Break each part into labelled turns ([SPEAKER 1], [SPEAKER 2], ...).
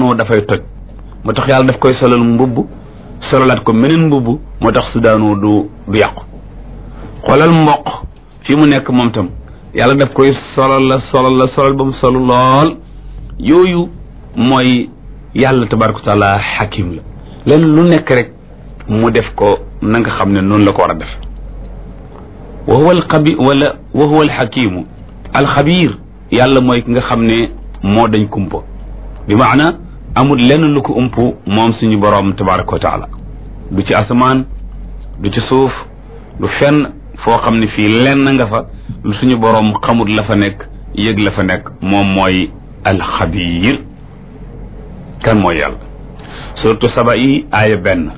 [SPEAKER 1] sudaanu dafay toj moo tax yàlla daf koy solal mbubb solalaat ko meneen mbubb moo tax sudaanu du du yàqu xoolal mboq fi mu nekk moom tam yàlla daf koy solal la solal la solal ba mu solu lool yooyu mooy yàlla tabaraka wa taala xakim la leen lu nekk rek mu def ko na nga xam ne noonu la ko war a def wa huwa alxabi wala wa huwa alxakimu alxabir yàlla mooy ki nga xam ne moo dañ kumpa bi maana amul lenn lu ko ump moom suñu boroom tabaraka wa taala du ci asamaan du ci suuf du fenn foo xam ne fii lenn nga fa lu suñu boroom xamul la fa nekk yëg la fa nekk moom mooy alxabir kan mooy yàlla surtout saba yi aaya benn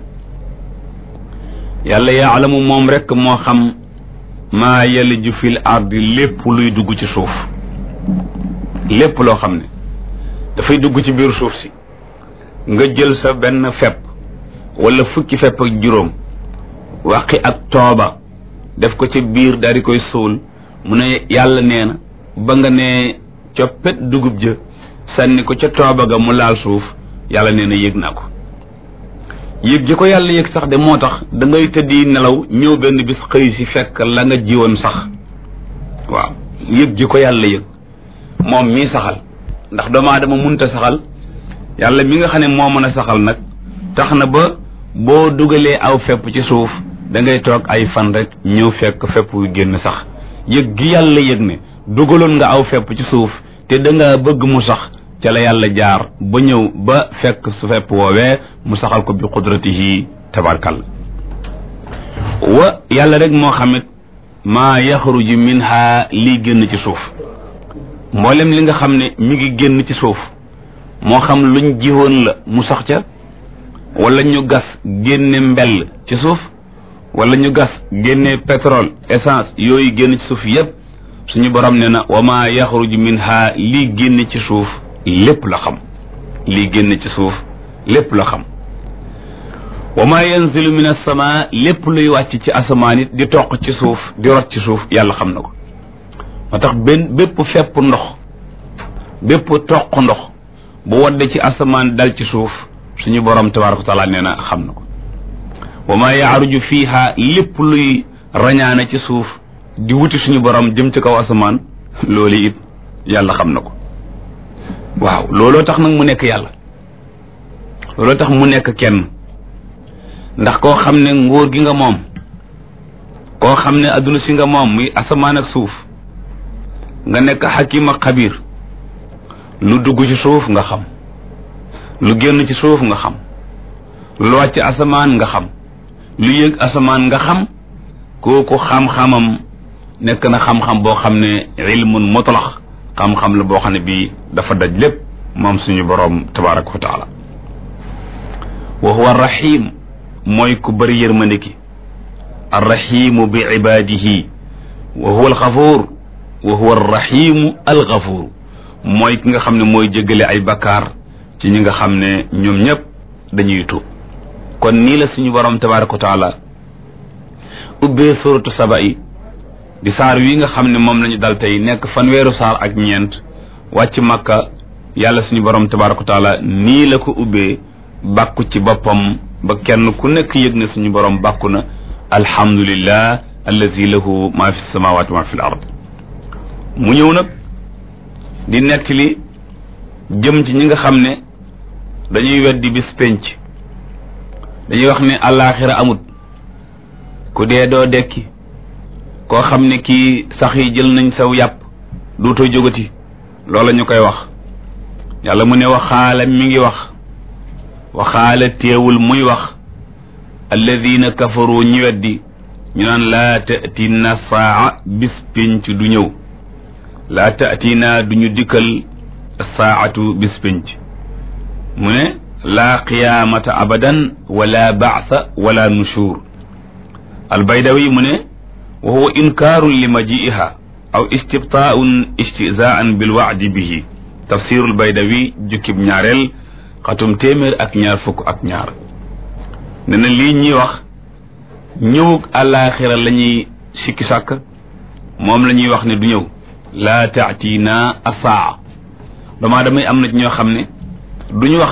[SPEAKER 1] yàlla yaalamu moom rekk moo xam maa yaliju fil ardi lépp luy dugg ci suuf lépp loo xam ne dafay dugg ci biir suuf si nga jël sa benn fepp wala fukki fepp ak juróom waqi ak tooba def ko ca biir daal di koy suul mu ne yàlla nee na ba nga ne coppet dugub ja sànni ko ca tooba ga mu laal suuf yàlla nee na yëg naa ko yëg ji ko yàlla yëg sax de moo tax da ngay tëddi nelaw ñëw benn bis xëy si fekk la nga jiwoon sax waaw yëg ji ko yàlla yëg moom mii saxal ndax doomu aadama munta saxal yàlla mi nga xam ne moo mën a saxal nag tax na ba boo dugalee aw fepp ci suuf da ngay toog ay fan rek ñëw fekk fepp yu génn sax yëg gi yàlla yëg ne dugaloon nga aw fepp ci suuf te da nga bëgg mu sax ca la yàlla jaar ba ñëw ba fekk su fepp woowee mu saxal ko bi qudratihi tabarkal wa yàlla rek moo xamit maa yaxruju minha lii génn ci suuf mboolem li nga xam ne mi ngi génn ci suuf moo xam luñ jiwoon la mu sax ca wala ñu gas génne mbell ci suuf wala ñu gas génne pétrole essence yooyu génn ci suuf yépp suñu borom ne na wa maa yaxruju minha lii génn ci suuf lépp la xam lii génn ci suuf lépp la xam wa maa yanzilu min as-samaa lépp luy wàcc ci asamaan it di toq ci suuf di rot ci suuf yàlla xam na ko moo tax benn bépp fepp ndox bépp toq ndox bu wadde ci asamaan dal ci suuf suñu borom tabaraka wa taala nee na xam na ko wa maa yaaruju fiiha lépp luy rañaane ci suuf di wuti suñu borom jëm ci kaw asamaan loolu it yàlla xam na ko waaw looloo tax nag mu nekk yàlla looloo tax mu nekk kenn ndax koo xam ne nguur gi nga moom koo xam ne adduna si nga moom muy asamaan ak suuf nga nekk xakim ak xabir lu dugg ci suuf nga xam lu génn ci suuf nga xam lu wàcc asamaan nga xam lu yëg asamaan nga xam kooku xam-xamam nekk na xam-xam boo xam ne ilmun mutlax xam-xam la boo xam ne bii dafa daj lépp moom suñu boroom tabaraka wa taala wa huwa arrahim mooy ku bëri yërmande ki arrahimu bi ibadihi wa huwa alxafuur wa huwa arrahimu alxafuur mooy ki nga xam ne mooy jéggale ay bakkaar ci ñi nga xam ne ñoom ñëpp dañuy tuub kon nii la suñu boroom tabaraka wa taala ubbee suratu saba yi di saar wi nga xam ne moom lañu dal tey nekk fanweeru saar ak ñeent wàcc makka yàlla suñu borom tabaraka wa taala nii la ko ubbee bàkku ci boppam ba kenn ku nekk yëg na suñu borom bàkku na alhamdulillah allazi lahu ma fi samawati ma fi l ard mu ñëw nag di nettali jëm ci ñi nga xam ne dañuy weddi bis penc dañuy wax ne àllaaxira amut ku dee doo dekki koo xam ne kii sax yi jël nañ saw yàpp duutoo jógati loola ñu koy wax yàlla mu ne waxaala mi ngi wax waxaala teewul muy wax alladina kafaru ñi weddi ñu naan laa tatina saa bis pénc du ñëw laa tatina du ñu dikkal saatu bis pénc mu ne laa qiyaamata abadan wala baasa wala nushur albaydawi mu ne wa huwa inkaarun li majiiha aw istibtaaun istizaan bilwaadi bihi tafsirul baydawi jukkib ñaareel xatum téeméer ak ñaar fukk ak ñaar ne na lii ñuy wax ñëwug àllaaxira la ñuy sikki sàkk moom la ñuy wax ne du ñëw laa taatiina asaa damaa damay am na ñoo xam ne duñu wax